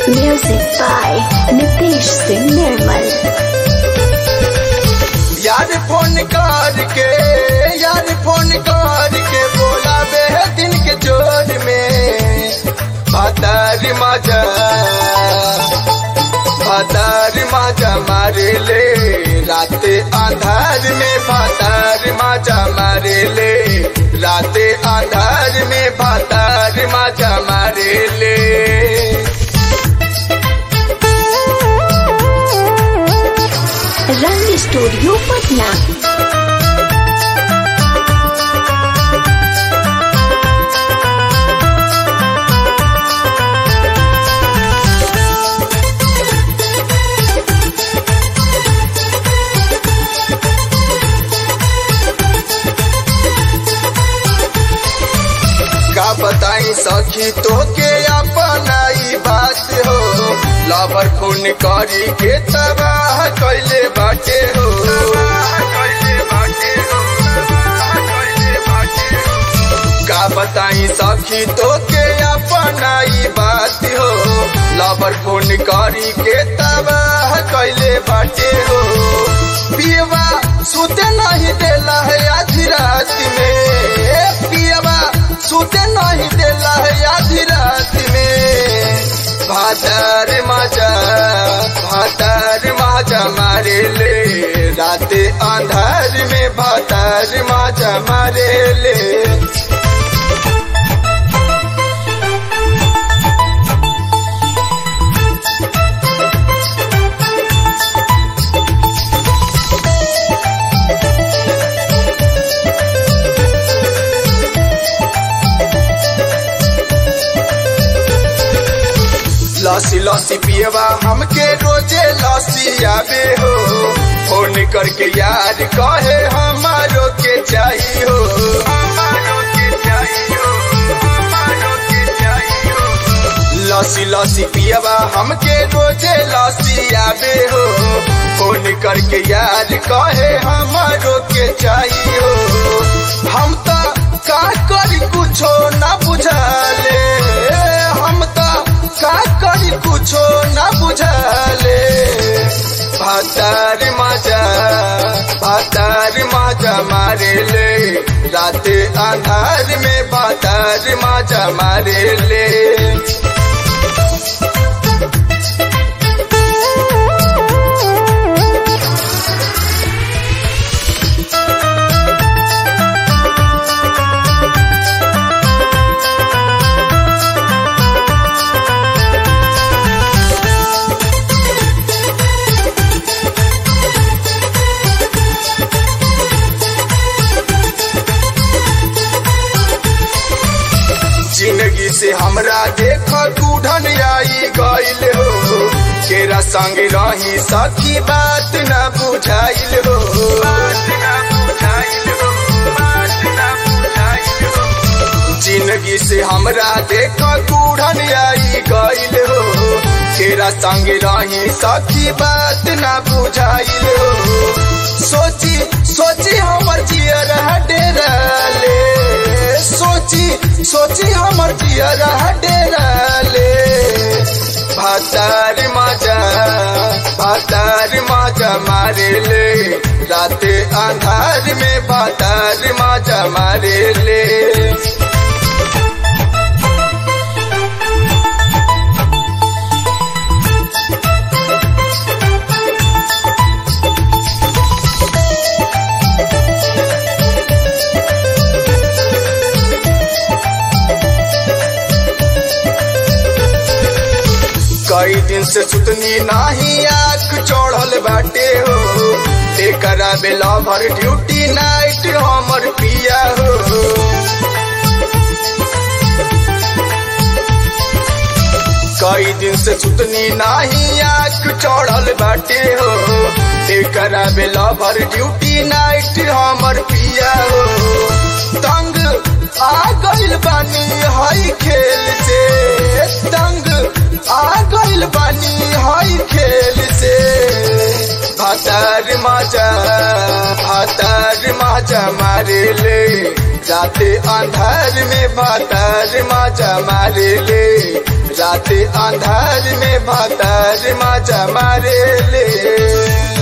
Music by Nitish Singh Nirmal. यार phone करके यार फोन करके बोला बे दिन के जोर में भातार माजा भातार माजा मारे ले रात आधार में भातार माजा मारे ले रात आधार में भातार माजा मारे ले रंग स्टूडियो पटना का बताई सखी तो के अपनाई बात हो लवर खून करी के तबाह कैले बाटे हो का बताई सखी तो के अपनाई बात हो लवर खून करी के तबाह कैले बाटे हो पियवा सुते नहीं देला है आधी रात में पियवा सुते नहीं देला है आधी रात में भादर माजा भादर माजा मारे ले रात अंधार में भादर माजा मारे ले लसी लसी पियवा हमके रोजे लसी आवे हो फोन करके यार कहे हमारो के चाहिए हो लसी लसी पियवा हमके रोजे लसी आवे हो फोन करके यार कहे हमारो के चाहिए हो हम तो का करी कुछो ना बुझाले हम तो का करी कुछो ना बुझाले भातार माजा भातार माजा मारे ले रात आधार में भातार माजा मारे ले जिंदगी से हमरा देख दूढ़न आई गईल हो केरा संग रही सखी बात न बुझाइल हो जिंदगी से हमरा देख दूढ़न आई गईल हो केरा संग रही सखी बात न बुझाइल हो सोची सोची हमर जियर डेरा ले सोची सोची हमर जियर डेरा ले भातार माजा भातार माजा मारे ले रात अंधार में भातार माजा मारे ले कई दिन से सुतनी नाही आंख चढ़ल बाटे हो एकरा बेला भर ड्यूटी नाइट हमर पिया हो कई दिन से सुतनी नाही आंख चढ़ल बाटे हो एकरा बेला भर ड्यूटी नाइट हमर पिया हो तंग आ गइल बानी हई खेल से तंग आ गइल बानी हई खेल से भातार माजा भातार माजा मारे ले राते अंधार में भातार माजा मारे ले राते अंधार में भातार माजा मारे ले